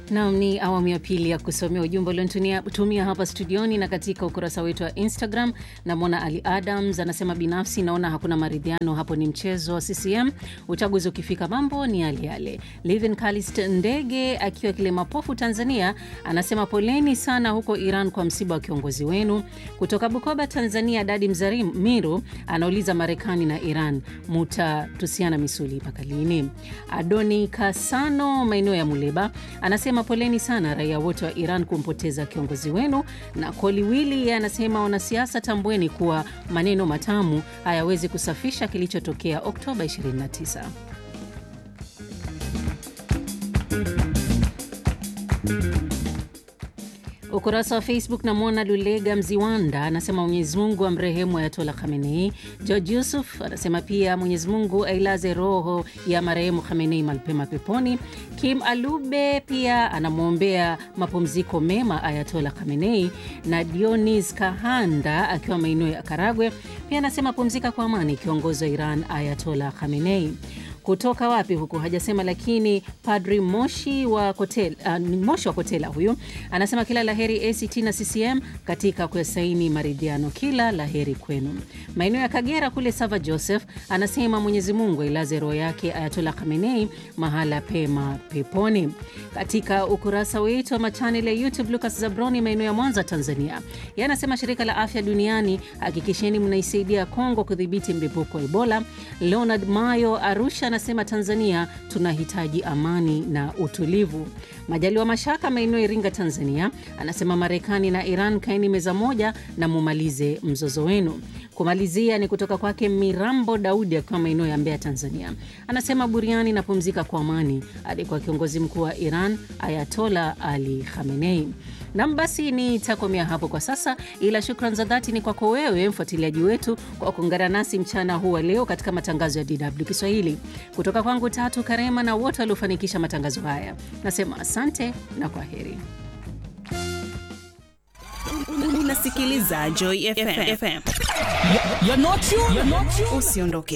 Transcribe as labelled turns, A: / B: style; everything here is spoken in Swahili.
A: Nam ni awamu ya pili ya kusomea ujumbe uliotumia hapa studioni na katika ukurasa wetu wa Instagram. Namwona Ali Adams anasema binafsi naona hakuna maridhiano hapo, ni mchezo wa CCM. Uchaguzi ukifika mambo ni yale yale. Livin Kalist Ndege akiwa Kilemapofu, Tanzania, anasema poleni sana huko Iran kwa msiba wa kiongozi wenu. Kutoka Bukoba, Tanzania, Dadi Mzamiru anauliza Marekani na Iran mutatusiana misuli mpaka lini? Adoni Kasano maeneo ya Muleba anasema poleni sana raia wote wa Iran kumpoteza kiongozi wenu. Na Koliwili anasema wanasiasa, tambueni kuwa maneno matamu hayawezi kusafisha kilichotokea Oktoba 29. Ukurasa wa Facebook namwona Lulega Mziwanda anasema Mwenyezi Mungu amrehemu Ayatola Khamenei. George Yusuf anasema pia Mwenyezi Mungu ailaze roho ya marehemu Khamenei malpema peponi. Kim Alube pia anamwombea mapumziko mema Ayatola Khamenei, na Dionis Kahanda akiwa maeneo ya Karagwe pia anasema pumzika kwa amani kiongozi wa Iran Ayatola Khamenei kutoka wapi huku hajasema, lakini Padri Moshi wa Kotela, uh, Moshi wa Kotela huyu anasema kila laheri ACT na CCM katika kuyasaini maridhiano, kila laheri kwenu. Maeneo ya Kagera kule Sava Joseph anasema Mwenyezi Mungu ailaze roho yake Ayatola Khamenei mahala pema peponi. Katika ukurasa wetu wa machanel ya YouTube, Lucas Zabroni maeneo ya Mwanza Tanzania, yeye anasema shirika la afya duniani hakikisheni mnaisaidia Kongo kudhibiti mlipuko wa Ebola. Leonard Mayo Arusha anasema Tanzania tunahitaji amani na utulivu. Majaliwa Mashaka maeneo Iringa Tanzania anasema Marekani na Iran kaeni meza moja na mumalize mzozo wenu. Kumalizia ni kutoka kwake Mirambo Daudi akiwa maeneo ya Mbeya Tanzania, anasema buriani napumzika kwa amani alikuwa kiongozi mkuu wa Iran Ayatola Ali Khamenei. Nam, basi nitakomea hapo kwa sasa, ila shukran za dhati ni kwako wewe mfuatiliaji wetu kwa kuungana nasi mchana huu wa leo katika matangazo ya DW Kiswahili. Kutoka kwangu Tatu Karema na wote waliofanikisha matangazo haya, nasema asante na kwa heri.
B: Unasikiliza Joy FM.
C: You're not you, you're not you.
B: Usiondoke.